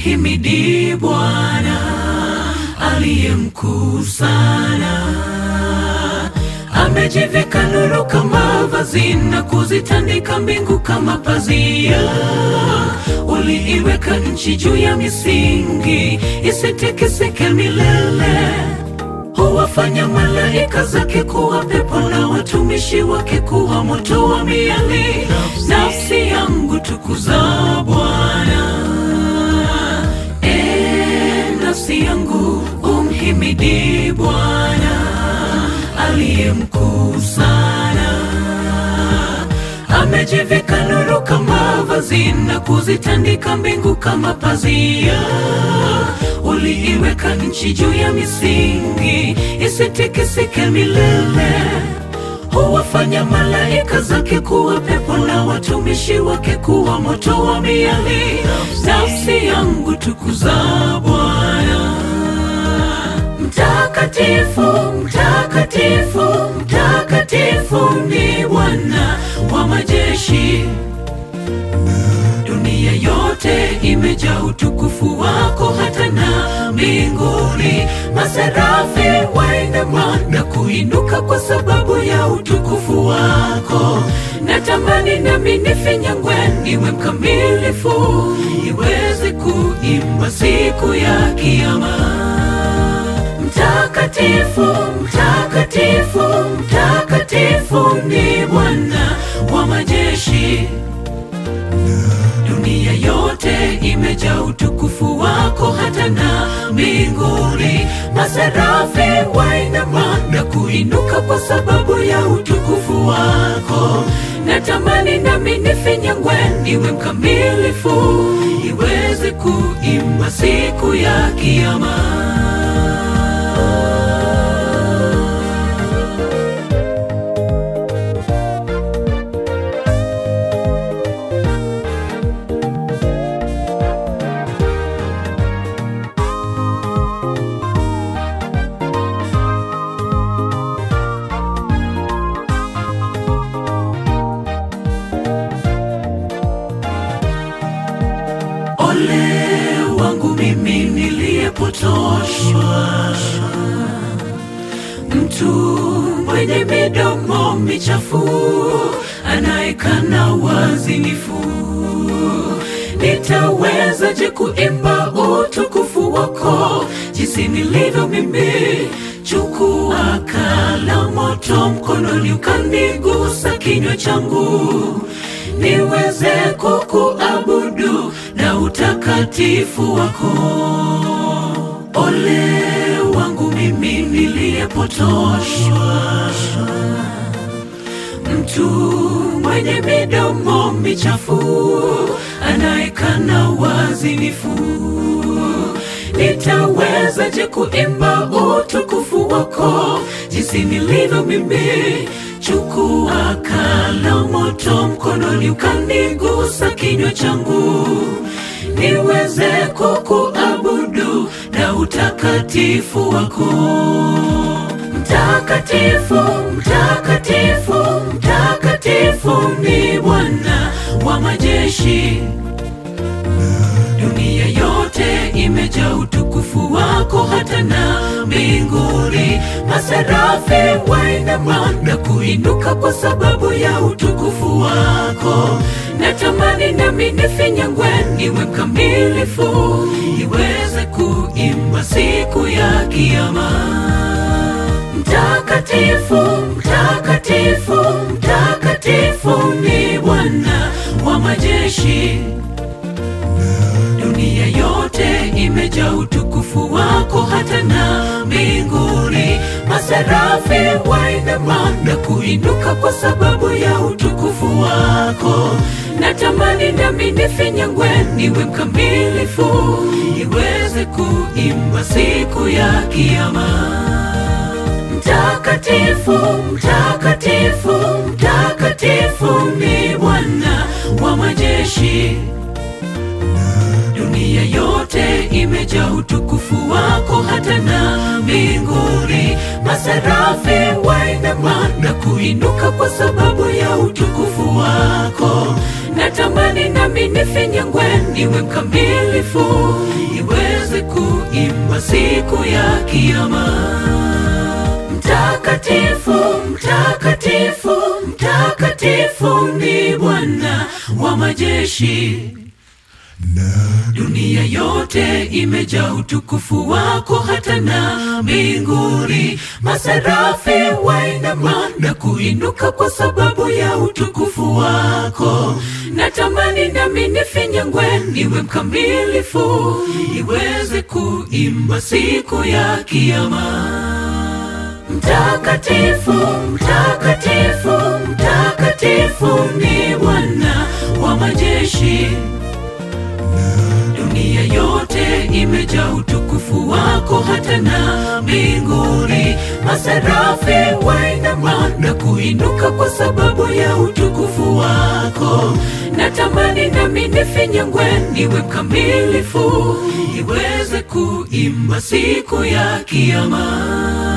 umhimidi Bwana aliye mkuu sana. Amejivika nuru kama vazi na kuzitandika mbingu kama pazia. Uliiweka nchi juu ya misingi isitikisike milele. Huwafanya malaika zake kuwa pepo na watumishi wake kuwa moto wa miali. Nafsi yangu tukuza Bwana. E, nafsi yangu umhimidi Bwana aliye mkuu sana. Amejivika nuru kama vazi na kuzitandika mbingu kama pazia. Uliiweka nchi juu ya misingi isitikisike milele. Huwafanya malaika zake kuwa pepo na watumishi wake kuwa moto wa miali. Nafsi yangu tukuza Bwana. Mtakatifu, mtakatifu, mtakatifu ni Bwana wa majeshi. Dunia yote imejaa utukufu wako, hata na mbinguni maserafi wainama na kuinuka kwa sababu ya utukufu wako. Natamani nami nifinyangwe, niwe mkamilifu, niweze kuimba siku ya Kiyama. Mtakatifu, mtakatifu, mtakatifu ni Bwana wa majeshi. Dunia yote imejaa utukufu wako, hata na mbinguni maserafi wainama na kuinuka kwa sababu ya utukufu wako. Natamani nami nifinyangwe, niwe mkamilifu, iweze kuimba siku ya Kiyama. Ole wangu mimi niliyepotoshwa, mtu mwenye midomo michafu anayekana wazinifu. Nitawezaje kuimba utukufu wako jinsi nilivyo mimi? Chukua kala moto mkononi, ukanigusa kinywa changu niweze kukuabudu na utakatifu wako. Ole wangu mimi niliyepotoshwa, mtu mwenye midomo michafu anayekana wazinifu. Nitawezaje kuimba utukufu wako jinsi nilivyo mimi? Chukua kala moto mkononi, ukanigusa kinywa changu, niweze kukuabudu na utakatifu wako. Mtakatifu, mtakatifu, mtakatifu ni Bwana wa majeshi. Dunia yote imejaa utukufu wako, hata na mbinguni maserafi wainama na kuinuka kwa sababu ya utukufu wako. Natamani nami nifinyangwe, niwe mkamilifu, niweze kuimba siku ya Kiyama. Mtakatifu, mtakatifu, mtakatifu ni Bwana wa majeshi. Dunia yote imejaa utukufu wako, hata na mbinguni maserafi wainama na kuinuka kwa sababu ya utukufu wako. Natamani nami nifinyangwe, niwe mkamilifu, niweze kuimba siku ya Kiyama. Mtakatifu, mtakatifu, mtakatifu ni Bwana wa majeshi. Dunia yote imejaa utukufu wako, hata na mbinguni maserafi wainama na kuinuka kwa sababu ya utukufu wako. natamani nami nifinyangwe niwe mkamilifu niweze kuimba siku ya kiama mtakatifu mtakatifu mtakatifu ni bwana wa majeshi dunia yote imejaa utukufu wako hata na mbinguni masarafi wainama na kuinuka kwa sababu ya utukufu wako natamani nami nifinyangwe niwe mkamilifu niweze kuimba siku ya kiama mtakatifu mtakatifu mtakatifu ni bwana wa majeshi dunia yote imejaa utukufu wako hata na mbinguni masarafi wainama na kuinuka kwa sababu ya utukufu wako natamani nami nifinyangwe niwe mkamilifu niweze kuimba siku ya kiama